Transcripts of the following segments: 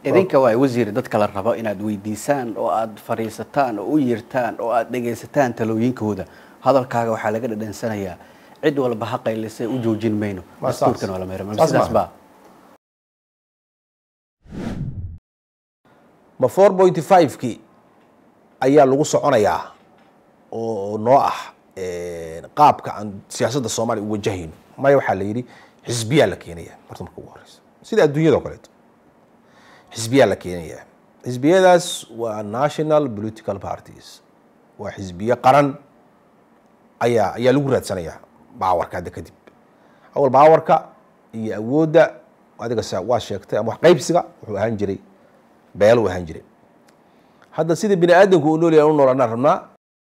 idinka waay wasiir dadka la rabo inaad weydiisaan oo aad fadhiisataan oo u yeertaan oo aad dhegaysataan talooyinkooda hadalkaaga waxaa laga dhadhansanayaa cid walba ha qaylisay u joojin mayno Waa saas. dastuurkan waa la meero Saas sidaas maaha. baa ma four point five-kii ayaa lagu soconayaa oo noo ah qaabka aan siyaasadda soomaaliya u wajahayno maya waxaa la yidhi xisbiyaa la keenaya marta marka ugu horeysa sida adduunyada o kaleeto xisbiyaa la keenaya xisbiyadaas waa national political parties waa xisbiye qaran ayaa ayaa lagu raadsanayaa baawarka hadda kadib awal baawarka iyo awoodda adiga sa waa sheegtay ama wax qaybsiga wuxuu ahaan jiray beel uu ahaan jiray hadda sida bini aadamku uu noolyahay u noolanaan rabnaa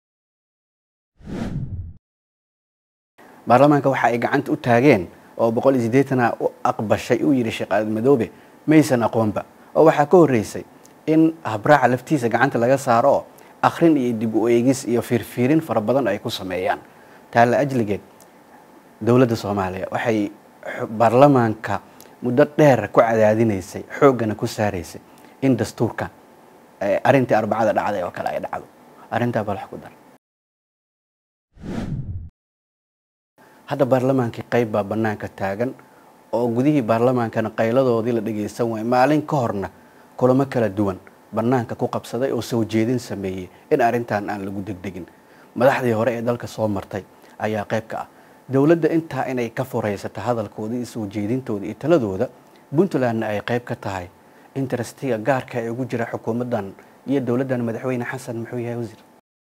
baarlamaanka waxa ay gacanta u taageen oo boqol iyo siddeetana u aqbashay uu yidhi sheekh aadan madoobe maysan aqoonba oo waxaa ka horreysay in habraaca laftiisa gacanta laga saaro oo akhrin iyo dib u eegis iyo fiirfiirin fara badan ay ku sameeyaan taalla ajligeed dowladda soomaaliya waxay xu- baarlamaanka muddo dheer ku cadaadinaysay xooggana ku saaraysay in dastuurka eh, arrintii arbacada dhacday oo kale ay dhacdo arrintaa bal wax ku dar hadda baarlamaankii qayb baa bannaanka taagan oo gudihii baarlamaankana qayladoodii la dhagaysan waayay maalin ka horna kulamo kala duwan bannaanka ku qabsaday oo soo jeedin sameeyey in arrintan aan lagu degdegin madaxdii hore ee dalka soo martay ayaa qayb ka ah dowladda intaa inay ka furaysato hadalkooda iyo soo jeedintooda iyo taladooda puntlandna ay qayb ka tahay interestiga gaarka ee ugu jira xukuumaddan iyo dowladdan madaxweyne xasan muxuu yahay wasiir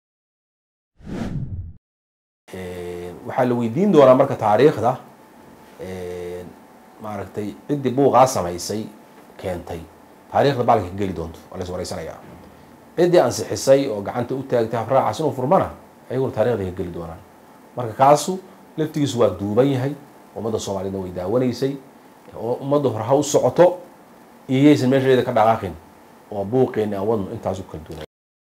waxaa la weydiin doonaa marka taariikhda maaragtay ciddii buuqaa samaysay keentay taariikhda baalka ka geli doonto waa la is wareysanayaa ciddii ansixisay oo gacanta u taagtay habraacaas inuu furmana ayaguna taarikhda ka geli doonaan marka kaasu laftigiisu waa duuban yahay ummadda soomaaliyedna way daawanaysay oo ummadda hore ha u socoto iyo yaysan meesheeda ka dhaqaaqin oo buuqeeni aan wadno intaasu kala duunay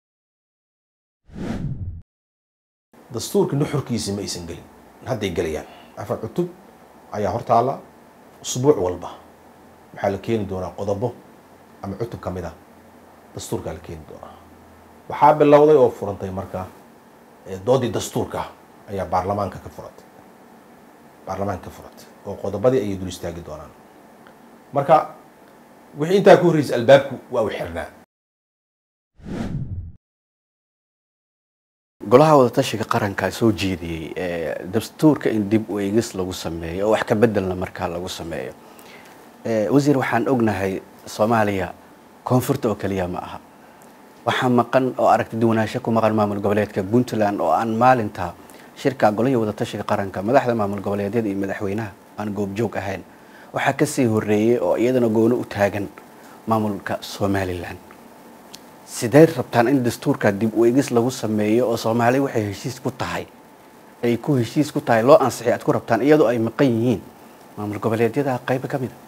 dastuurka nuxurkiisi ma aysan gelin hadday gelayaan afar cutub ayaa hortaala usbuuc walba waxaa la keeni doonaa qodobo ama cutub ka mid ah dastuurkaa la keeni doonaa waxaa bilowday oo furantay marka eh, doodii dastuurka ayaa baarlamaanka ka furatay baarlamaanka ka furatay oo qodobadii ayay dul istaagi doonaan marka wixii intaa ku horreysay albaabku waa u xirnaa golaha wadatashiga qaranka soo jeediyey ee dastuurka in dib u eegis lagu sameeyo oo wax ka bedelna markaa lagu sameeyo Ee, wasiir waxaan ognahay soomaaliya koonfurta oo keliya ma aha waxaa maqan oo aragti duwanaansho ku maqan maamul goboleedka puntland oo aan maalinta shirka golihii wadatashiga qaranka madaxda maamul goboleedyada iyo madaxweynaha aan goobjoog ahayn waxaa kasii horeeyey oo iyadana goono u taagan maamulka somalilan sidee rabtaan in dastuurka dib u eegis lagu sameeyo oo soomaali waxay heshiis ku tahay ay ku heshiis ku tahay loo ansixi aad ku rabtaan iyadoo ay maqan yihiin maamul goboleedyada qayb ka mid a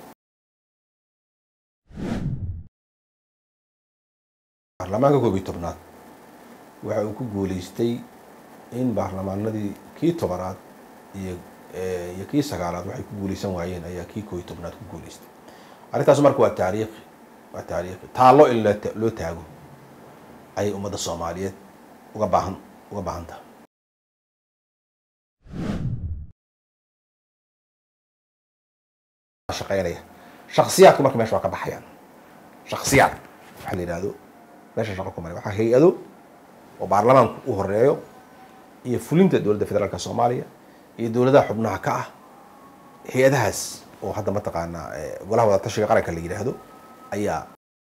baarlamaanka koob iyo tobnaad waxa uu ku guuleystay in baarlamaanadii kii tobanaad iyo eh, iyo kii sagaalaad waxay ku guuleysan waayeen ayaa kii koob iyo tobnaad ku guuleystay arrintaas marka waa taariikhi waa taariikhi taallo in loo ta- loo taago ayay ummadda soomaaliyeed uga baahan uga baahan tahay shaqeynaya shaksiyaadku marka meesha waa ka baxayaan shaksiyaad waxaa la yidhaahdo meesha shaqo ku maray waxaa hay-ado oo baarlamaanku u horeeyo iyo fulinta dowladda federaalka soomaaliya iyo dowladaha xubnaha ka ah hay-adahaas oo hadda mataqaanaa eh, golaha wadatashiga qaranka la yidhaahdo ayaa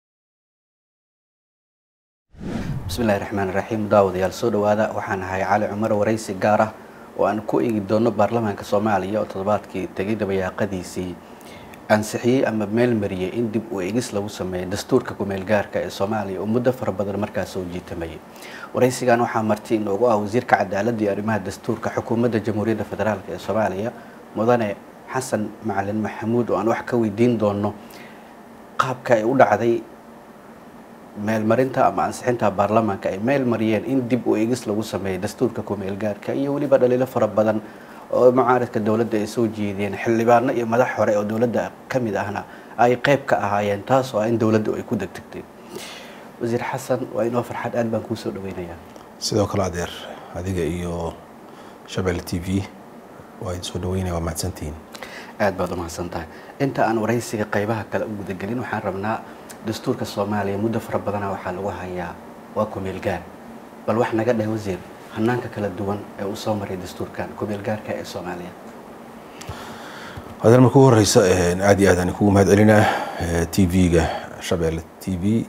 bismillahi raxmaan raxiim daawadayaal soo dhowaada waxaan ahay cali cumar waraysi gaar ah oo aan ku eegi doono baarlamaanka soomaaliya oo toddobaadkii tegay dabayaaqadiisii ansixiyey ama meel mariyey in dib u eegis lagu sameeyo dastuurka kumeel gaarka ee soomaaliya oo muddo fara badan markaas soo jiitamayay waraysigan waxaa marti inoogu ah wasiirka cadaaladda iyo arrimaha dastuurka xukuumadda jamhuuriyadda federaalk ee soomaaliya mudane xasan macalin maxamuud oo aan wax ka weydiin doono qaabka ay u dhacday meelmarinta ama ansixinta baarlamaanka ay meel mariyeen in dib u eegis lagu sameeyo dastuurka kumeel gaarka iyo weliba dhaliilo fara badan oo mucaaradka dowladda ay soo jeediyeen xildhibaano iyo madax hore oo dowladda ka mid ahna ay qayb ka ahaayeen taas oo ah in dowladdu ay ku degdegtay wasiir xasan waa inoo farxad aad baan kuu soo dhaweynayaa sidoo kale adeer adiga iyo shabeelle t v waa idin soo dhaweynaya waa mahadsantihiin aad baad umahadsan tahay inta aan waraysiga qaybaha kale u gudagelin waxaan rabnaa dastuurka soomaaliya muddo fara badana waxaa lagu hayaa waa kumeel gaar bal wax naga dheh wasiir hanaanka kala duwan ee uu soo maray dastuurkan kumeel gaarka ee soomaaliya adeer marka ugu horeysa aad iyo aad aan kugu mahad celinaa t v-ga shabeelle t v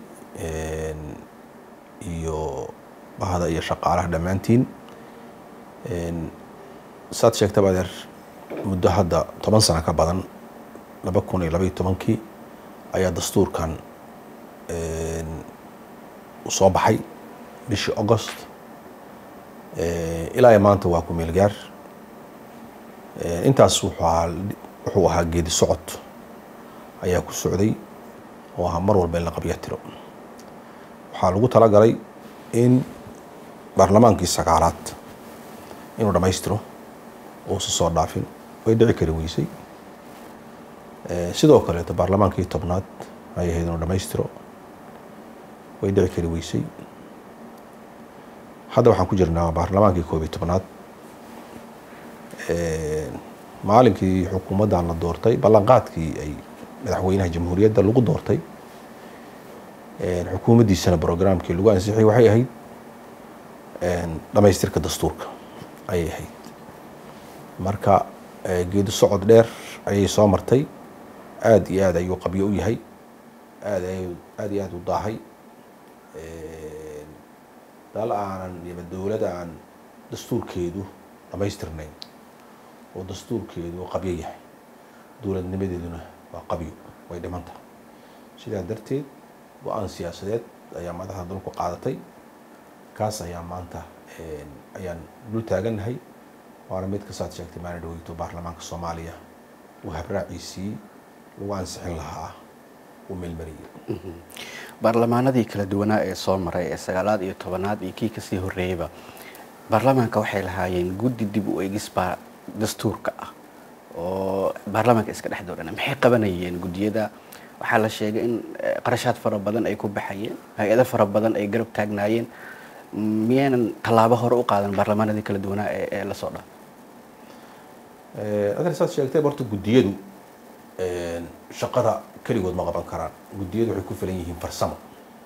iyo bahda iyo shaqaalaha dhammaantiin saad sheegtaba adeer muddo hadda toban sano ka badan laba kun iyo labaiyo tobankii ayaa dastuurkan soo baxay bishii augost ilaa iyo maanta waa ku meel gaar intaas wuxuu ahaa wuxuu ahaa geedi socod ayaa ku socday oo ahaa mar walba in la qabya tiro waxaa lagu talagalay in baarlamaankii sagaalaad inuu dhammaystiro uusa soo dhaafin way dhici kari weysay sidoo kaleeto baarlamaankii tobnaad ay ahayd inuu dhammaystiro way dhici kari weysay hadda waxaan ku jirnaa baarlamaankii koob iyo tobnaad maalinkii xukuumaddan la doortay ballanqaadkii ay madaxweynaha jamhuuriyadda lagu doortay xukuumaddiisana brograamkii lagu ansixiyay waxay ahayd dhamaystirka dastuurka ayay ahayd marka geedi socod dheer ayay soo martay aada iyo aad ayuu qabyo u yahay aad aada iyo aada u daahay dal aanan yaba dowlad aan dastuurkeedu dhamaystirnayn oo dastuurkeedu qabyo yahay dowladnimadeeduna waa qabyo way dhiman tahay sidaa darteed go-aan siyaasadeed ayaa madaxda dalku qaadatay kaas ayaa maanta ayaan dul taagannahay waana mid kasaad sheegtay maalin dhaweyto baarlamaanka soomaaliya uu habraaciisii lagu ansixin lahaa uu meelmariyey baarlamaanadii kala duwanaa ee soo maray ee sagaalaad iyo tobanaad iyo kii kasii horreeyeyba baarlamaanka waxay lahaayeen guddi dib u eegis baa dastuurka ah oo baarlamaanka iska dhex doodhana maxay qabanayeen guddiyada waxaa la sheegay in qarashaad fara badan ay ku baxayeen hay-ado fara badan ay garab taagnaayeen miyaynan tallaabo hore u qaadan baarlamaanadii kala duwanaa ee ee lasoo dhaa adeer saad sheegtay horta guddiyadu shaqada keligood ma qaban karaan guddiyadu waxay ku filan yihiin farsamo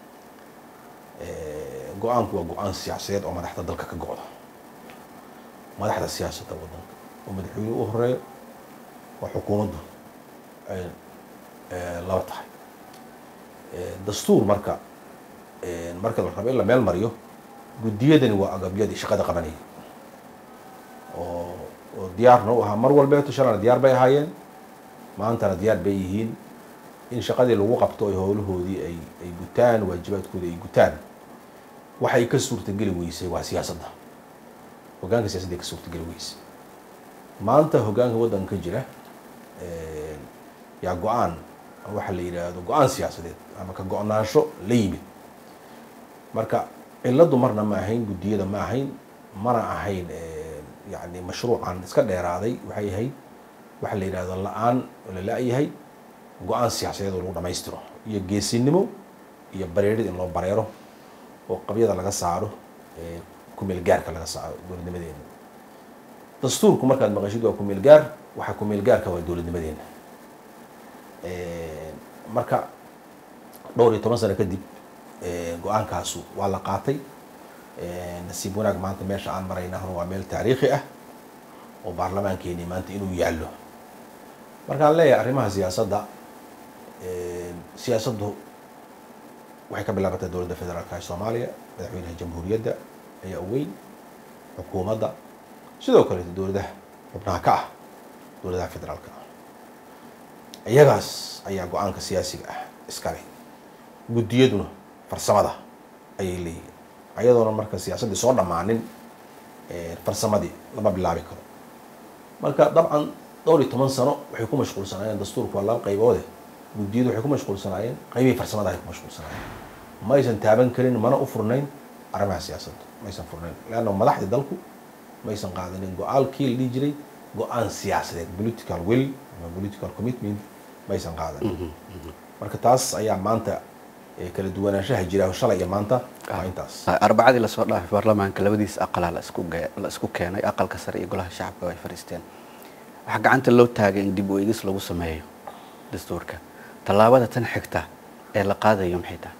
go-aanku waa go-aan siyaasadeed oo madaxda dalka ka go-da madaxda siyaasadda waddanka oo madaxweyne u horeeyo waa xukuumaddu ay laba tahay dastuur marka marka la rabo in la meel mariyo guddiyadani waa agabyadii shaqada qabanayay oo oo diyaarna u ahaa mar walbeeto shalana diyaar bay ahaayeen maantana diyaar bay yihiin in shaqadii lagu qabto ay howlahoodii ay ay gutaan waajibaadkoodii ay gutaan waxay ka suurtageli weysay waa siyaasadda hoggaanka siyaasadda ay ka suurtageli weysay maanta hoggaanka waddanka ka jira yaa go-aan waxa la yidhaahdo go-aan siyaasadeed ama ka go-naansho la yimid marka cilladdu marna ma ahayn guddiyada ma ahayn mana ahayn yani mashruucan iska dheeraaday waxay ahayd waxa la yidhahdo la-aan oo la la-yahay go-aan siyaasadeed oo lagu dhamaystiro iyo geesinimo iyo bareerid in loo bareero oo qabyada laga saaro kumeel gaarka laga saaro dowladnimadeena dastuurku markaad maqashid waa kumeel gaar waxaa kumeel gaarka waa dowladnimadeena marka dhowr iyo toban sano kadib go-aankaasu waa la qaatay nasiib wanaag maanta meesha aan maraynahna waa meel taariikhi ah oo baarlamaankeeni maanta inuu yaallo markaan leeyahay arrimaha siyaasadda siyaasaddu waxay ka bilaabatay dowladda federaalka ee soomaaliya madaxweynaha jamhuuriyadda ayaa u weyn xukuumadda sidoo kaleeto dowladaha xubnaha ka ah dowladaha federaalka ah iyagaas ayaa go-aanka siyaasiga ah iskale guddiyaduna farsamada ayay leeyihiin ayadoona marka siyaasaddii soo dhammaanin farsamadii lama bilaabi karo marka dabcan dhowr iyo toban sano waxay ku mashquulsanaayeen dastuurku waa laba qayboode guddiyadu waxay ku mashquulsanaayeen qaybihii farsamada ay ku mashquulsanaayeen ma aysan taaban karin mana u furnayn arrimaha siyaasadda ma aysan furnayn leanna madaxdii dalku ma aysan qaadanin go-aalkii la dhihi jiray go-aan siyaasadeed political will ama political commitment maysan qaadan marka taas ayaa maanta eh, kala duwanaanshaha jira shalay iyo maanta waa intaas arbacadii lasoo dhaafay baarlamaanka labadiisa aqalaa la isku ge- la isku keenay aqalka sare iyo golaha shacabka way fadhiisteen waxaa gacanta loo taagay in dib u eegis lagu sameeyo dastuurka tallaabada tan xigta ee la qaadayo maxay tahay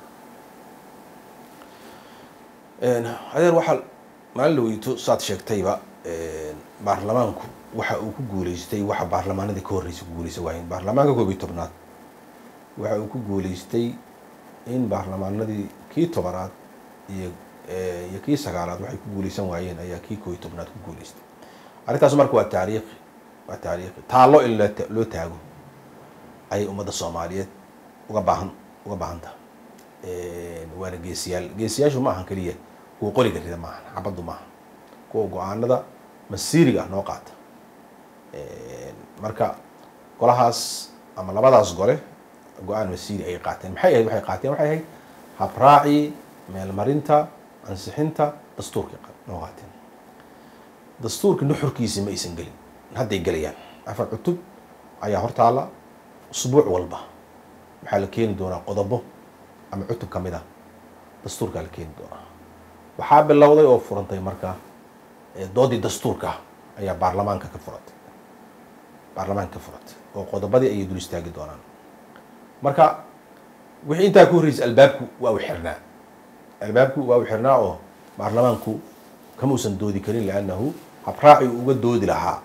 Een, adeer waxaa maalin la weyto saad sheegtayba een, baarlamaanku waxa uu ku guuleystay waxa baarlamaanadii ka horreysay ku guuleysan waayeen baarlamaanka koob iyo tobnaad waxa uu ku guuleystay in baarlamaanadii kii tobanaad iyo eh, iyo kii sagaalaad waxay ku guuleysan waayeen ayaa kii koob iyo tobnaad ku guuleystay arrintaas marka waa taariikhi waa taariikhi taallo in loo ta- loo taago ayay ummadda soomaaliyeed uga baahan uga baahan tahay Een, waana geesiyaal geesiyaashu ma ahan keliya kuwa qoriga rida maahan xabaddu maaha kuwa go-aanada masiiriga ah noo qaata Een, marka golahaas ama labadaas gole go-aan masiiri ayay qaateen maxay ahayd waxay qaateen waxay ahayd habraacii meelmarinta ansixinta dastuurkay qa- noo qaateen dastuurka nuxurkiisi ma aysan gelin hadday gelayaan afar cutub ayaa hortaala usbuuc walba waxaa la keeni doonaa qodobo ama cutub ka mid ah dastuurkaa la keeni doonaa waxaa bilowday oo furantay marka eh, doodii dastuurka ayaa baarlamaanka ka furatay baarlamaanka ka furatay oo qodobadii ayay dul istaagi doonaan marka wixii intaa ka horreysay albaabku waa u xirnaa albaabku waa u xirnaa oo baarlamaanku kamuusan doodi karin liannahu habraaci uu uga doodi lahaa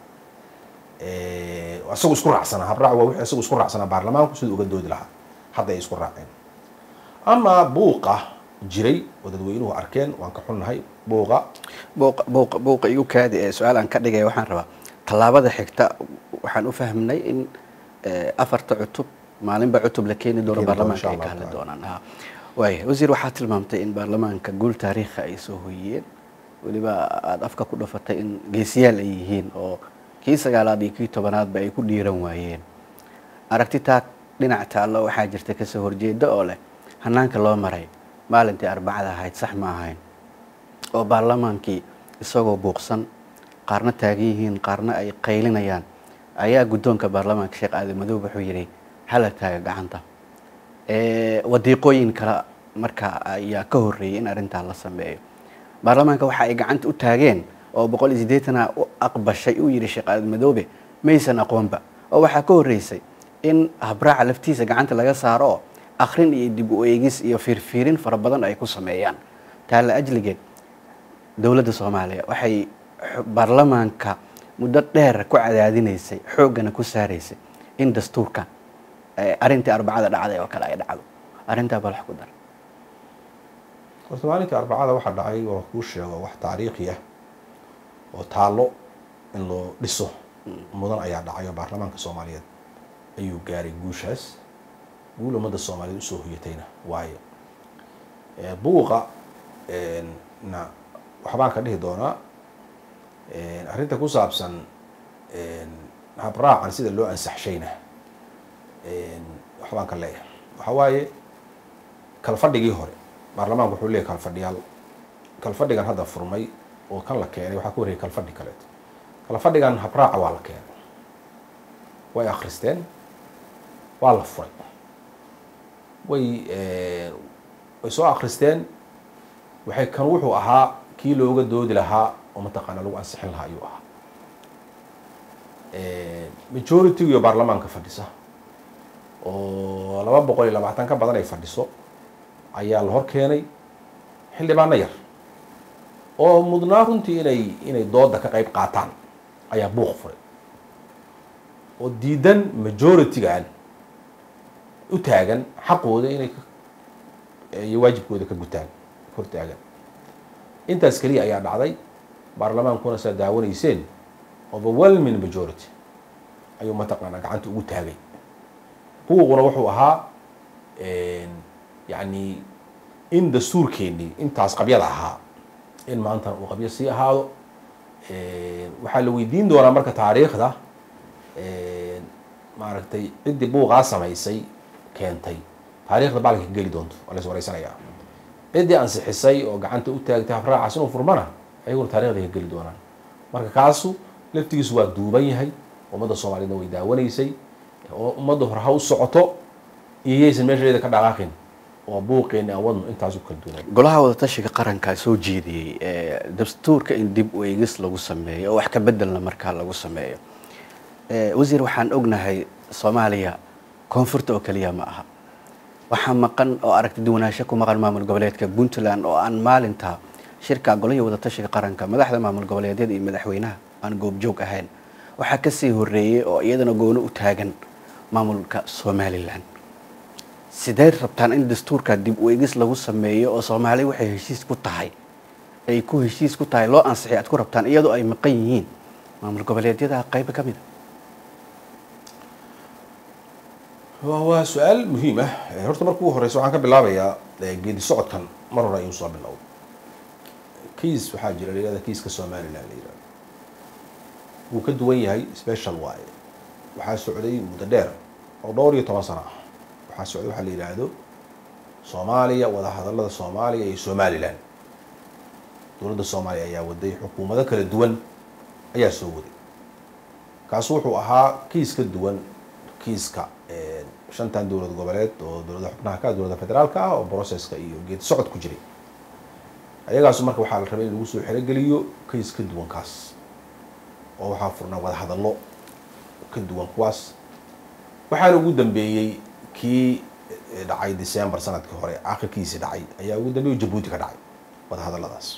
eh, isagu isku raacsanaa habraaci waa wixii isagu isku raacsanaa baarlamaanku siduu uga doodi lahaa hadda ay isku raaceen ama buuqa jiray oo dadweynuhu arkeen waan ka xunnahay buuqa buuqa buuqa buuqa igu kaadi ee su-aal aan ka dhigaya waxaan rabaa tallaabada xigta waxaan u fahmnay in eh, afarta cutub maalinba cutub la keeni doono Keeni doono, baarlamaanka ay insha ka Allah hadli taala. doonaan ha waaya wasiir waxaa tilmaamtay in baarlamaanka guul taariikha ay soo hoyiyeen weliba aada afka ku dhafatay in geesiyaal ay yihiin oo kii sagaalaad iyo kii tobanaadba ay ku dhiiran waayeen aragti taa dhinac taallo waxaa jirta kasoo horjeeda oo leh hanaanka loo maray maalintii arbacada ahayd sax ma ahayn oo baarlamaankii isagoo buuqsan qaarna taagan yihiin qaarna ay qaylinayaan ayaa guddoonka baarlamaanka sheekh aadan madoobe wuxuu yidhi hala taaga gacanta Eh, wadiiqooyin kale marka ayaa ka horreeyay in arrintaa la sameeyo baarlamaanka waxa ay gacanta u taageen oo boqol iyo siddeetana u aqbashay uu yidhi sheekh aadan madoobe maysan aqoonba oo waxaa ka horreysay in habraaca laftiisa gacanta laga saaro oo akhrin iyo dib u eegis iyo fiirfiirin fara badan ay ku sameeyaan taa la ajligeed dowladda soomaaliya waxay xu- baarlamaanka muddo dheer ku cadaadinaysay xooggana ku saaraysay in dastuurka eh, arrintii arbacada dhacday oo kale ay dhacdo arrintaa bal wax ku dar horta maalintii arbacada waxaa dhacay oo kuu sheego wax taariikhi ah oo taallo in loo dhiso mudan ayaa dhacay oo baarlamaanka soomaaliyeed ayuu gaaray guushaas guul ummadda soomaaliyeed usoo hoyatayna waayo Eh, buuqa een, na waxbaan ka dhihi doonaa Een, arrinta ku saabsan een, habraacan sida loo ansaxshayna een, waxbaan ka leeyahay waxaa waaye kalfadhigii hore baarlamaanku wuxuu leeyahay kalfadhiyaal kalfadhigan hadda furmay oo kan la keenay waxaa ka horreeyay kalfadhi kaleeto kalfadhigan habraaca waa la keenay way akhristeen waa la furay way eh, way soo akhristeen waxay kan wuxuu ahaa kii looga doodi lahaa oo mataqaana lagu ansixin lahaa ayuu ahaa majority iyo baarlamaanka fadhisa oo laba boqol iyo labaatan ka badan ay fadhiso ayaa la hor keenay xildhibaano yar oo mudnaa runtii inay inay dooda ka qayb qaataan ayaa buuq furay oo diidan majority-gan u taagan xaqooda inay ka- iyo waajibkooda ka gutaan hor taagan intaas keliya ayaa dhacday baarlamaankuna saa daawanayseen overwhelming majority ayuu mataqaanaa gacanta ugu taagay buuquna wuxuu ahaa yani in dastuurkeennii intaas qabyada ahaa in maantana uu qabyo sii ahaado waxaa la weydiin doonaa marka taariikhda maaragtay ciddii buuqaa samaysay keentay taariikhda baalka ka geli doonto waa lays wareysanayaa ciddii ansixisay oo gacanta u taagtay habraacaas inuu furmana ayaguna taarikhda ka geli doonaan marka kaasu laftigiisu waa duuban yahay ummadda soomaaliyeedna way daawanaysay oo ummadda hore ha u socoto iyo yaysan meesheeda ka dhaqaaqin oo buuqeeni aan wadno intaasu kala duwanay golaha wadatashiga qarankaa soo jeediyey dastuurka in dib u eegis lagu sameeyo oo wax ka bedelna markaa lagu sameeyo wasiir waxaan ognahay soomaaliya koonfurta oo keliya ma aha waxaa maqan oo aragti duwanaansho ku maqan maamul goboleedka puntland oo aan maalinta shirka golihii wadatashiga qaranka madaxda maamul goboleedyada iyo madaxweynaha aan goobjoog ahayn waxaa kasii horeeyey oo iyadana goono u taagan maamulka somalilan sideed rabtaan in dastuurka dib u eegis lagu sameeyo oo soomaaliya waxay heshiis ku tahay ay ku heshiis ku tahay loo ansixiy aad ku rabtaan iyadoo ay maqan yihiin maamul goboleedyada qayba ka mid a waa su-aal muhiim ah horta marka ugu horeysa waxaan ka bilaabayaa geedi socodkan mar hore ayuu soo bilowday kiis waxaa jira layihahda kiiska somalilan la yihahdo wuu ka duwan yahay special waaye waxaa socday muddo dheer oo dhowr iyo toban sano ah waxaa socday waxaa la yidhaahdo soomaaliya wadahadalada soomaaliya iyo somalilan dowladda soomaaliya ayaa waday xukuumado kala duwan ayaa soo waday kaasu wuxuu ahaa kiis ka duwan kiiska shantan dowlad goboleed oo dowlada xubnaha ka dowladda federaalka ah oo processka iyo geedi socod ku jiray ayagaasu marka waxaa la rabay in lagu soo xerogeliyo kiis ka duwan kaas oo waxaa furnaa wadahadallo ka duwan kuwaas waxaana ugu dambeeyey kii dhacay december sanadkii hore akhirkiisii dhacay ayaa ugu dambeeyey jabuuti ka dhacay wadahadalladaas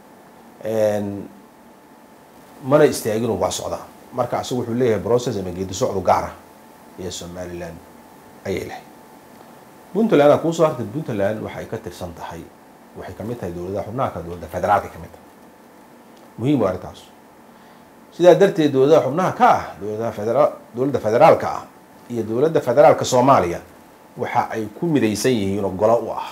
mana istaagin waa socdaa marka asagu wuxuu leeyahay process ama geedi socdu gaara iyo somalilan ayay lahayd puntland aa kuusoo hartay puntland waxay ka tirsan tahay waxay kamid tahay dowladaha xubnaha ka dowladda federaalka kamid tahay muhiim waa arrintaas sidaa darteed dowladaha xubnaha ka ah dowladaha federa dowladda federaalka ah iyo dowladda federaalka soomaaliya waxa ay ku midaysan yihiin oo golo u ah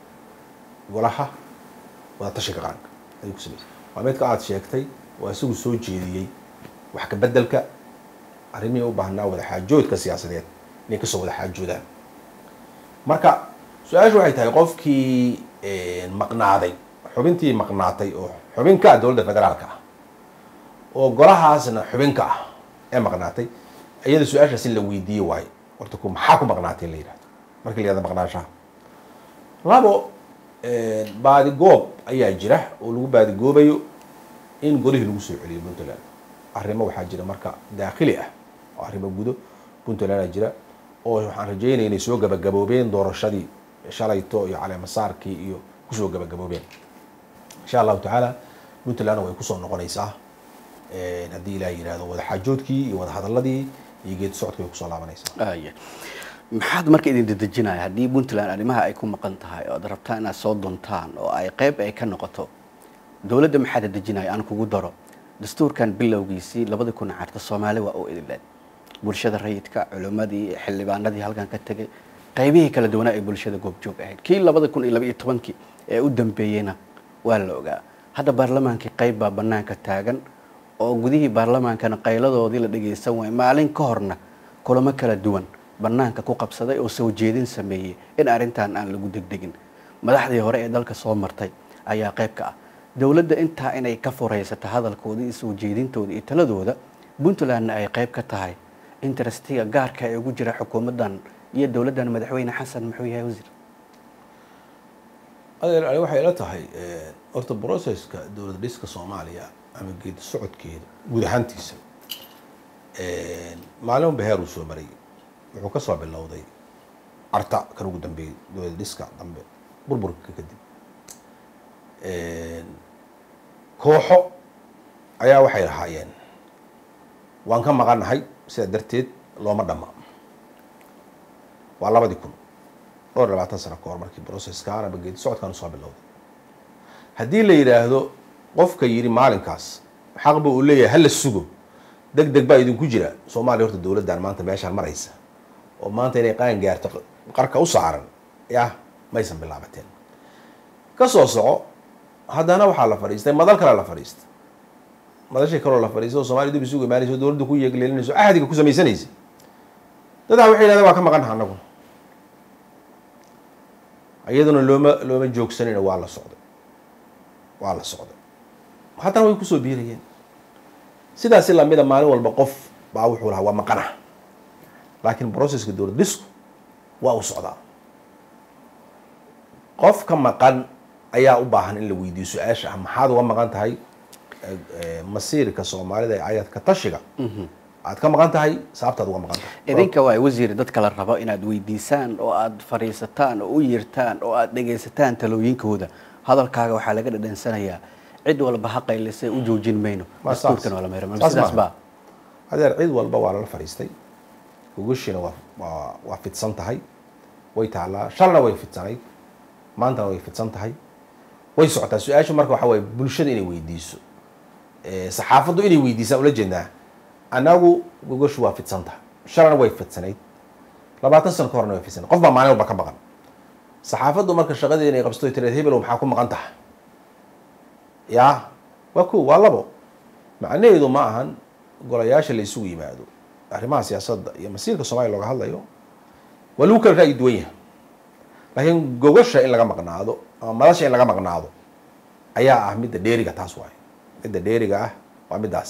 golaha wadatashiga qaranka ayay ku samaysan waa midka aada sheegtay oo isagu soo jeediyey wax ka bedelka arrimihii u baahnaa wadaxaajoodka siyaasadeed inay kasoo wada xaajoodaan marka su-aashu waxay tahay qofkii maqnaaday xubintii maqnaatay oo xubinka ah dowladda federaalka ah oo golahaasna xubinka ah ee maqnaatay iyada su-aashaas in la weydiiye waayo horta ku maxaa ku maqnaatay in la yihahdo marka la yihahdo maqnaanshaha labo baadigoob ayaa jira oo lagu baadigoobayo in golihii lagu soo celiyo puntland arrimo waxaa jira marka daakhili ah oo arrimo gudo puntlandaa jira oo waxaan rajeynaya inay soo gabagaboobeen doorashadii shalayto iyo caleemasaarkii iyo kusoo gabagaboobeen insha allahu tacaala puntlandna way kusoo noqonaysaa haddii ilaah yihahdo wadaxaajoodkii iyo wadahadaladii iyo geedi socodkii way kusoo laabanaysaa aya maxaad marka idin dedejinaya haddii puntland arrimaha ay ku maqan tahay oo ad rabtaan inaad soo duntaan oo ay qeyb ay ka noqoto dowladda maxaa dedejinaya aan kugu daro dastuurkan bilowgiisii labadii kun carta soomaali waa u idinleed bulshada rayidka culimmadii xildhibaanadii halkan ka tegay qaybihii kala duwanaa ee bulshada goobjoog ahayd kii labada kun iyo labaiyo tobankii ee u dambeeyeyna waa la ogaa hadda baarlamaankii qayb baa banaanka taagan oo gudihii baarlamaankana qayladoodii la dhageysan waayay maalin ka horna kulamo kala duwan banaanka ku qabsaday oo soo jeedin sameeyey in arrintan aan lagu degdegin madaxdii hore ee dalka soo martay ayaa qayb ka ah dowladda intaa inay ka furaysato hadalkooda iyo soo jeedintooda iyo taladooda puntlandna ay qayb ka tahay interestiga gaarka ee ugu jira xukuumaddan iyo dowladdan madaxweyne xasan muxuu yahay wasiir adeer ani waxay ila tahay horta processka dowlad dhiska soomaaliya ama geedi socodkeeda guud ahaantiisa maalin beheer uu soo maray wuxuu ka soo bilowday carta kan ugu dambeeyey dowlad dhiska dambe burburka kadib kooxo ayaa waxay lahaayeen waan ka maqannahay sidaa darteed looma dhama waa labadii kun dhowr iyo labaatan sano ka hor markii processkan ama geedi socodkan usoo bilowday haddii la yidhaahdo qofka yidhi maalinkaas xaq ba uu leeyahay hala sugo deg deg baa idinku jira soomaaliya horta dowladdan maanta meeshaan maraysa oo maanta inay qaan gaarto qarka u saaran yah maysan bilaabateen ka soo soco haddana waxaa la fadhiistay madal kale la fadhiistay madashii kaloo la fadhiistay oo soomaliya dib isugu imaanaysa o dowladda ku yeegleelinayso ahdiga ku samaysanaysa dadaa waxay yidhahdeen waa ka maqannaha anagu iyaduna looma looma joogsanayna waa la socday waa la socday haddana way kusoo biirayeen sidaasi lamida maalin walba qof baa wuxuu lahaa waa maqana laakiin processka dowlad dhisku waa u socdaa qof ka maqan ayaa u baahan in la weydiiyo su-aasha ah maxaad uga maqan tahay eh, eh, masiirka soomaalida ee ayadka tashiga aad ka maqan tahay sababtaad uga maqan tahay idinka waa wasiir dadka la rabo inaad weydiisaan oo aad fadhiisataan oo u yeertaan oo aad dhegaysataan talooyinkooda hadalkaaga waxaa laga dhadhansanayaa cid walba ha qaylisay u joojin mayno Ma saas. dastuurkan waa la meero Saas sidaas maaha. baa adeer cid walba waa lala fadhiistay gogoshiina waa waa waa fidsan tahay way taallaa shalna way fidsanayd maantana way fidsan tahay way socotaa su-aashu marka waxaa waaye bulshada inay weydiiso Eh, saxaafaddu inay weydiisaan ula jeednaa annagu gogoshu waa fidsan tahay shalana way fidsanayd labaatan sano ka horna way fidsanayd qof baa maalin walba ka maqan saxaafaddu marka shaqadeeda inay qabsato ay tiraad hebel maxaa ku maqan tahay yaa waa ko waa labo macnaheedu ma ahan golayaasha la isugu yimaado arrimaha siyaasadda iyo masiirka soomaaliya looga hadlayo waa lagu kala ra'yi duwan yahay laakiin gogasha in laga maqnaado ama madasha in laga maqnaado ayaa ah midda dheeriga taas waaye midda dheeriga ah waa middaas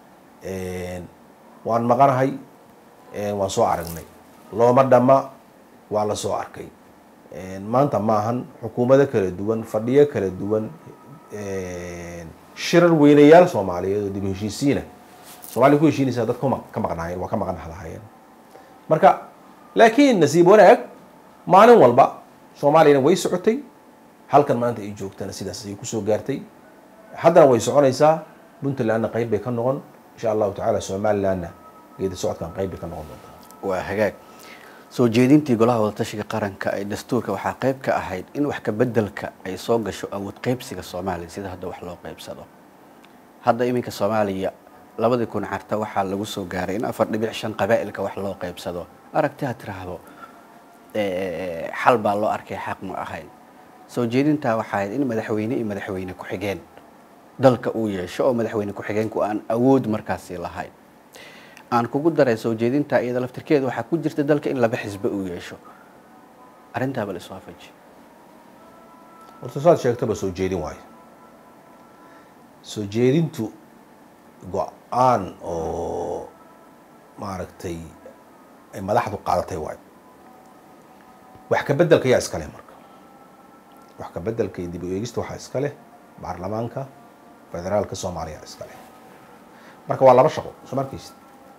waan maqanahay waan soo aragnay looma dhamma waa la soo arkay maanta ma ahan xukuumado kala duwan fadhiyo kala duwan shirar weynayaal soomaaliyeed oo dib u heshiisiina soomaaliya ku heshiinaysaa dad kuma ka maqnaayeen waa ka maqan lahaayeen marka laakiin nasiib wanaag maalin walba soomaaliyana way socotay halkan maanta ay joogtana sidaas ayay kusoo gaartay haddana way soconaysaa puntlandna qayb bay ka noqon insha allahu tacaala somalilandna geedi socodkan qayb bay ka noqon doontaa waa hagaag soo jeedintii golaha wadatashiga qaranka ee dastuurka waxaa qayb ka ahayd in wax kabedelka ay soo gasho awood qaybsiga soomaaliya sida hadda wax loo qaybsado hadda iminka soomaaliya labadii kun carta waxaa lagu soo gaaray in afar dhibic shan qabaa'ilka wax loo qaybsado aragti ha tiraahdo xal baa loo arkay xaq ma ahayn soo jeedintaa waxaa ahayd in madaxweyne iyo madaxweyne ku-xigeen dalka uu yeesho oo madaxweyne ku-xigeenku aan awood markaasi lahayn aan kugu daray soo jeedintaa iyada laftirkeeda waxaa ku jirta dalka in laba xisbe uu yeesho arrintaaba la isoo afaji horta saad sheegtaba soo jeedin waayo soo jeedintu go-aan oo maaragtay ay madaxdu qaadatay waayo wax ka bedelka yaa iska leh marka wax ka bedelka iyo dib u eegista waxaa iska leh baarlamaanka federaalka soomaaliya iska leh marka waa laba shaqo soo markaysid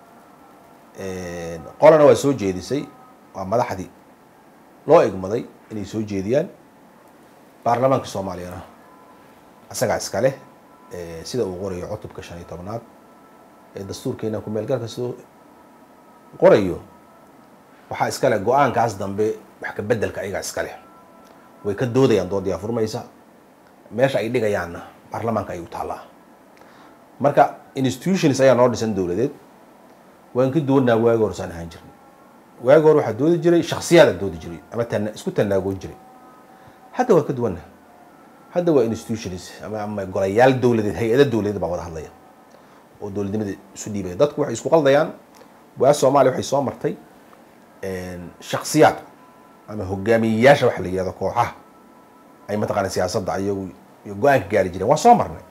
qolana waa soo jeedisay waa madaxdii loo egmaday inay soo jeediyaan baarlamaanka soomaaliyana isagaa iska leh sida uu qorayo cutubka shan iyo tobnaad ee dastuurkeena ku-meelgalka sidoo qorayo waxaa iska leh go-aankaas dambe wax ka bedelka ayagaa iska leh way ka doodayaan doodaya furmaysa meesha ay dhigayaanna baarlamaanka ay u taallaa marka institutions ayaa noo dhisan dowladeed waan ka duwanaa waagi hor saan ahaan jirnay waagi hore waxaa doodi jiray shaksiyaada doodi jiray ama tana isku tanaagoon jiray hadda waa ka duwanna hadda waa institutions ama ama golayaal dowladeed hay-ada dowladeed baa wada hadlaya oo dowladnimada isu dhiibaya dadku waxay isku qaldayaan waa soomaaliya waxay soo martay shaksiyaad ama hogaamiyeyaasha waxa la yihahdo kooxaha ay mataqaana siyaasadda ayagu iyo go-aanka gaari jireen waa soo marnay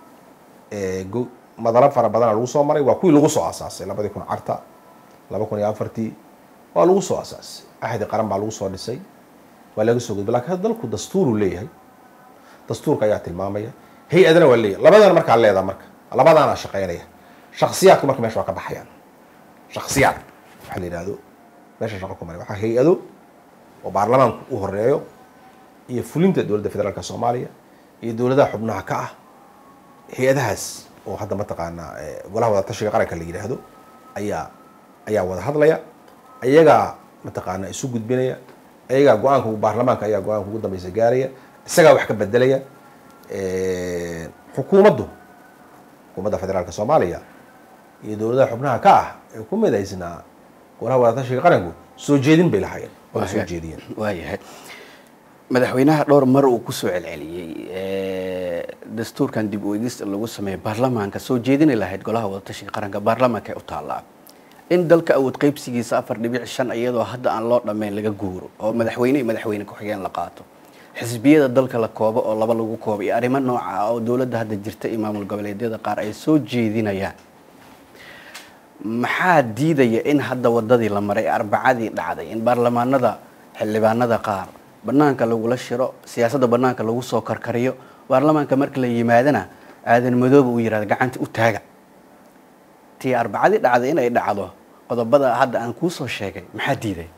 madalo fara badana lagu soo maray waa kuwii lagu soo asaasay labadii kun carta laba kun iyo afartii waa lagu soo asaasay axdi qaran baa lagu soo dhisay waa laga soo gudba lakin hadda dalku dastuuruu leeyahay dastuurka ayaa tilmaamaya hay-adana waa leeyahay labadana markaa leedaa marka labadaana shaqeynaya shaksiyaadku marka meesha waa ka baxayaan shaksiyaad waxa la yihahdo meesha shaqo ku maray waxaa hay-ado oo baarlamaanku u horeeyo iyo fulinta dowladda federaalka soomaaliya iyo dowladaha xubnaha ka ah hay-adahaas oo hadda mataqaanaa golaha wadatashiga qaranka la yidhaahdo ayaa ayaa wada hadlaya ayagaa mataqaanaa isu gudbinaya ayagaa go-aanka baarlamaanka ayaa go-aanka ugu dambeysa gaaraya isagaa wax ka bedelaya xukuumaddu xukuumadda federaalka soomaaliya iyo dowladaha xubnaha ka ah ee ku midaysnaa golaha wadatashiga qaranku soo jeedin bay lahaayeen waa soo jeediyeen waayahay madaxweynaha dhowr mar uu kusoo celceliyey dastuurkan dib u eegis lagu sameeyo baarlamaanka soo jeedini lahayd golaha wadatashiga qaranka baarlamaanka u taallaa in dalka awood qaybsigiisa afar dhibic shan iyadoo hadda aan loo dhammayn laga guuro oo madaxweyne iyo madaxweyne ku-xigeen la qaato xisbiyada dalka la koobo oo laba lagu koobo iyo arrimo nooca ah oo dowladda hadda jirta iyo maamul goboleedyada qaar ay soo jeedinayaan maxaa diidaya in hadda wadadii la maray arbacadii dhacday in baarlamaanada xildhibaanada qaar banaanka lagula shiro siyaasadda banaanka lagu soo karkariyo baarlamaanka marka la yimaadana aadan madooba uu yihahdo gacanta u taaga tii arbacadii dhacday inay dhacdo qodobada hadda aan kuusoo sheegay maxaa diiday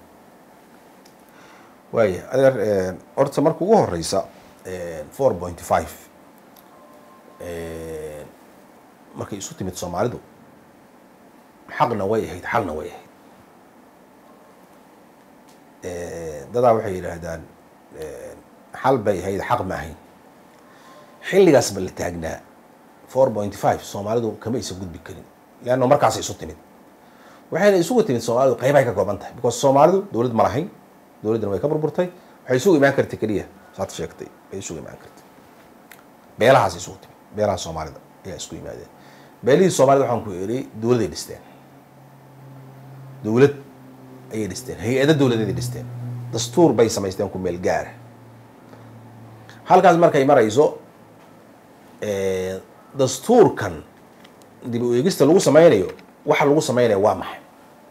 waaya adeer horta marka ugu horeysa four point five markay isu timid soomaalidu xaqna way ahayd xalna way ahayd dadaa waxay yidhaahdaan xal bay ahayd xaq ma ahayn xilligaas ba la taagnaa four point five soomaalidu kama isa gudbi karin leanna markaasay isu timid waxayna isugu timid soomaalidu qeybahay ka kooban tahay because soomaalidu dowlad ma lahayn dowladdana way ka burburtay waxay isugu imaan kartay keliya saad sheegtay way isugu imaan kartay beelahaas isugu timid beelaha soomaalida ayaa isku yimaadeen beelihii soomaalida waxaan ku eri dowladay dhisteen dowlad ayay dhisteen hay-ado dowladeeday dhisteen dastuur bay samaysteen ku meel gaara halkaas markay marayso dastuurkan dib u eegista lagu sameynayo waxa lagu sameynaya waa maxay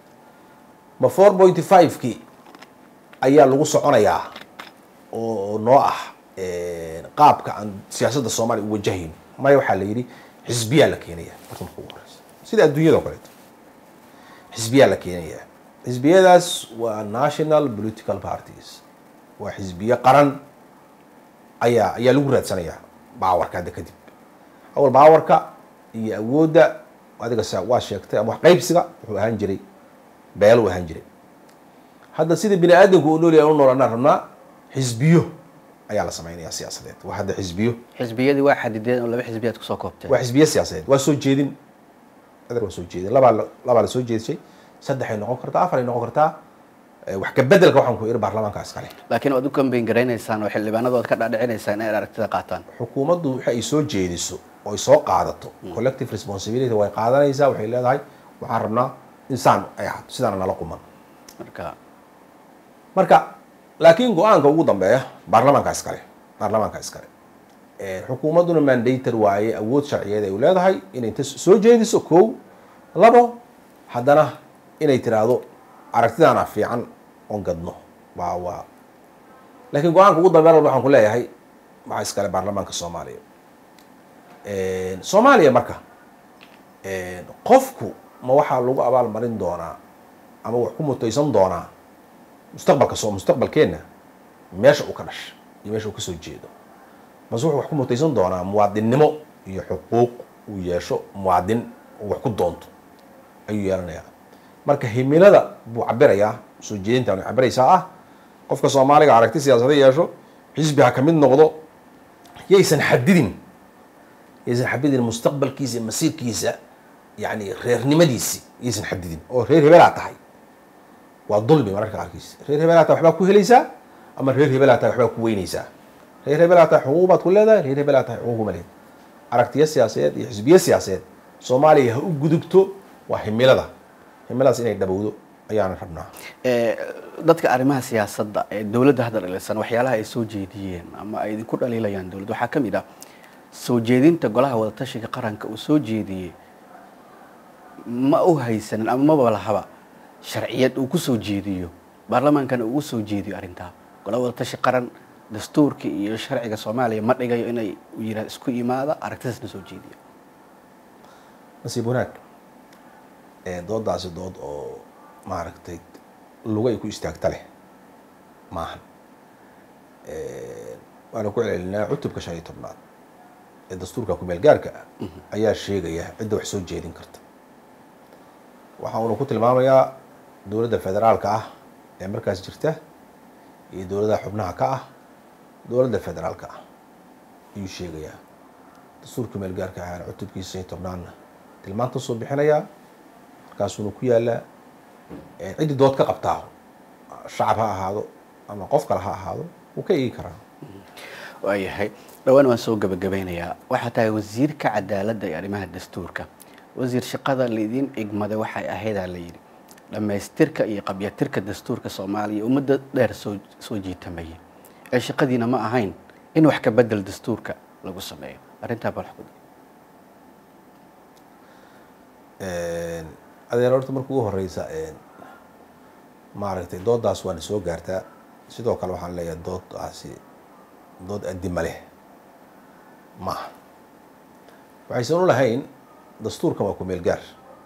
ma four point five-kii ayaa lagu soconayaa oo noo ah qaabka aan siyaasadda soomaaliya u wajahayno maya waxaa la yidhi xisbiyaa la keenaya marka marka ugu horeysa sida adduunyada o kaleeto xisbiyaa la keenaya xisbiyadaas waa national political parties waa xisbiye qaran ayaa ayaa lagu raadsanayaa baawarka hadda kadib awal baawarka iyo awoodda adiga s waa sheegtay ama wax qaybsiga wuxuu ahaan jiray beel uu ahaan jiray hadda sida bini aadamku u noolyahay u nool anaan rabnaa xisbiyo ayaa la sameynaya siyaasadeed waa hadda xisbiyo xisbiyadii waa xadideen oo laba xisbiyaad kusoo koobteen waa xisbiye siyaasadeed waa soo jeedin adeer waa soo jeedin labaa la labaa la soo jeedishay saddexay noqon kartaa afaray noqon kartaa wax ka bedelka waxaan ku iri baarlamaanka iskale laakiin waad u kambeyn garaynaysaan oo xildhibaanadood ka dhaadhicinaysaan inay aragtida qaataan xukuumaddu waxa ay soo jeediso oo ay soo qaadato collective responsibility way qaadanaysaa waxay leedahay waxaan rabnaa insaan ay ahaato sidaana nala quman marka marka laakiin go-aanka ugu dambeeya baarlamaanka iskale baarlamaanka iskale xukuumadduna mandator waaye awood sharciyeed ay u leedahay inay inta soo jeediso kow labo haddana inay tiraahdo aragtidaana fiican oon gadno waa waa laakiin go-aanka ugu dambeyn walba waxaan ku leeyahay waxaa iskale baarlamaanka soomaaliya soomaaliya marka qofku ma waxaa lagu abaal marin doonaa ama wax ku mutaysan doonaa mustaqbalka soo mustaqbalkeenna meesha uu ka dhasha iyo meesha uu kasoo jeedo mase wuxuu wax ku mutaysan doonaa muwaadinnimo iyo xuquuq uu yeesho muwaadin uu wax ku doonto ayuu yeelanayaa marka himilada buu cabirayaa soo jeedintan cabiraysaa ah qofka soomaaliga aragti siyaasada yeesho xisbi ha ka mid noqdo yaysan xadidin yaysan xadidin mustaqbalkiisa masiirkiisa yani reernimadiisi yaysan xadidin oo reer hebelaa tahay waa dulmi mararka qaarkiis reer hebelaa tahay waxbaa ku helaysaa ama reer hebelaa tahay waxbaa ku weynaysaa reer hebelaa tahay xuquuq baad ku leedahay reer hebelaa tahay xuquuq kuma leed aragtiyo siyaasadeed iyo xisbiye siyaasadeed soomaaliya ha u gudubto waa himilada himiladaas inay dhabowdo ayaan rabnaa dadka arrimaha siyaasadda ee dowladda hadda dhalisan waxyaalaha ay soo jeediyeen ama ay idinku dhaliilayaan dowladda waxaa ka mid ah soo jeedinta golaha wadatashiga qaranka uu soo jeediyey ma u haysanin ama maba lahaba sharciyad uu ku soo jeediyo baarlamaankana uu soo jeediyo arrintaa golaha wadatashi qaran dastuurka iyo sharciga soomaaliya ma dhigayo inay yira isku imaada aragtidaasna soo jeediyo nasiib wanaag doodaasi dood oo maaragtay luga ay ku istaagta leh maahan waana ku celcelinaa cutubka shan iyo tobnaad ee dastuurka kumeel gaarka ah ayaa sheegaya cidda wax soo jeedin karta waxa uuna ku tilmaamayaa dowladda federaalka ah ee markaas jirta iyo dowladaha xubnaha ka ah dowladda federaalka ah ayuu sheegayaa dastuurka kumeel gaarka ahana cutubkiisa shan iyo tobnaadna tilmaanta soo bixinayaa markaasuuna ku yaalaa ciddii dood ka qabtaa shacab ha ahaado ama qof kale ha ahaado wuu ka eegi karaa waayahay dhowaan waan soo gabagabeynayaa waxaa tahay wasiirka cadaaladda iyo arrimaha dastuurka wasiir shaqada laydin igmaday waxay ahaydaa la yidhi dhammaystirka iyo qabyatirka dastuurka soomaaliya ummadda dheer soo soo jiitamayay ee shaqadiina ma ahayn in wax ka bedel dastuurka lagu sameeyo arrintaa bal xukun adeer horta marka ugu horeysa maaragtay doodaas waana soo gaartaa sidoo kale waxaan leeyahay doodaasi dood addima leh maaha waxaysan u lahayn dastuurkan waa ku meel gaar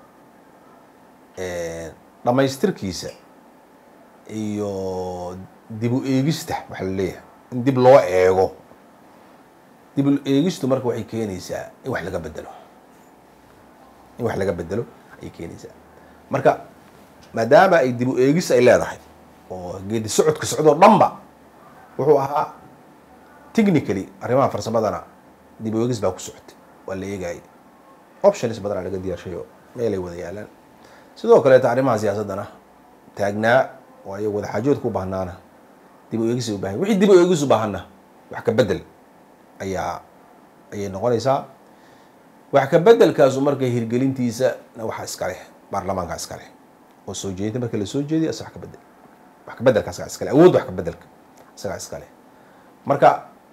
dhammaystirkiisa iyo dib u eegista waxaa la leeyahay in dib loo eego dib u eegistu marka waxay keenaysaa in wax laga bedelo in wax laga bedelo ayay keenaysaa marka maadaama ay dib u eegis ay leedahay oo geedi socodka socdoo dhanba wuxuu ahaa technically arrimaha farsamadana dib u eegis baa ku socotay waa la eegayay options badanaa laga diyaarshayo meelay wada yaalaan sidoo kaleeta arrimaha siyaasaddana taagnaa waayo wadaxaajoodka u baahnaana dib u eegis ay u bahan wixii dib u eegis u baahanna wax ka bedel ayaa ayay noqonaysaa wax ka bedelkaasu marka hirgelintiisa waxa iskale baarlamaanka iskale oo soo jeedinta marka la soo jeediyo isa wax ka bedel wax ka bedelka isagaa iskale awood wax ka bedelka isagaa iskale marka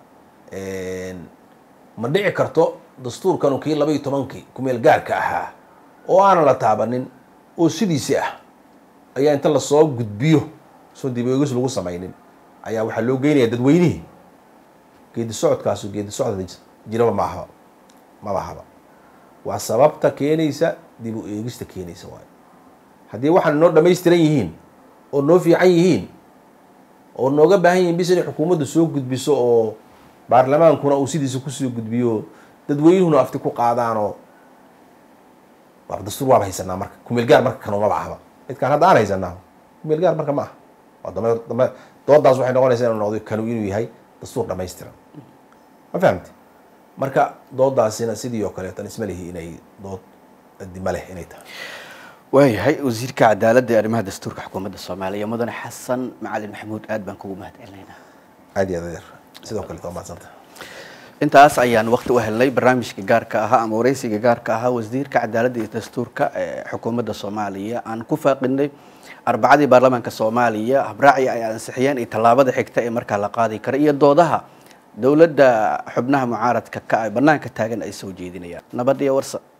ma dhici karto dastuurkanu kii laba iyo tobankii kumeel gaarka ahaa oo aanan la taabanin oo sidiisi ah ayaa inta lasoo gudbiyo soo dib eegis lagu samaynin ayaa waxaa loo geynaya dadweynihii geedi socodkaasu geedi socod jiraba ma ahaba maba ahaba waa sababta keenaysa dib u eegista keenaysa waayo haddii waxaan noo dhamaystiran yihiin oo noo fiican yihiin oo nooga baahan yihiin bis inay xukuumaddu soo gudbiso oo baarlamaankuna uu sidiisa kusoo gudbiyo dadweynuhuna afti ku qaadaanoo waaba dastuur waaba haysanaa marka kumeel gaar marka kanumaba ahba midkaan hadda aan haysanaa kumeel gaar marka ma aha waa dame dame doodaas waxay noqonaysaa inuu noqdo kanu inuu yahay dastuur dhamaystiran ma fahamti marka doodaasina sidii oo kaleetan isma lihi inay dood adima leh inay tahay waayahay wasiirka cadaaladda ee arrimaha dastuurka xukuumadda soomaaliya mudane xasan macalin maxamuud aad baan kugu mahad celinaynaa aad iyo aad adeer sidoo kaleet waa mahadsanta intaas ayaan waqti u helnay barnaamijka gaarka ahaa ama wareysiga gaarka ahaa wasiirka cadaaladda iyo dastuurka ee xukuumadda soomaaliya aan ku faaqinay arbacadii baarlamaanka soomaaliya habraaci ay ansixiyeen iyo tallaabada xigta ee markaa la qaadi kara iyo doodaha dowladda xubnaha mucaaradka ka banaanka taagan ay soo jeedinayaan nabad iyo warsa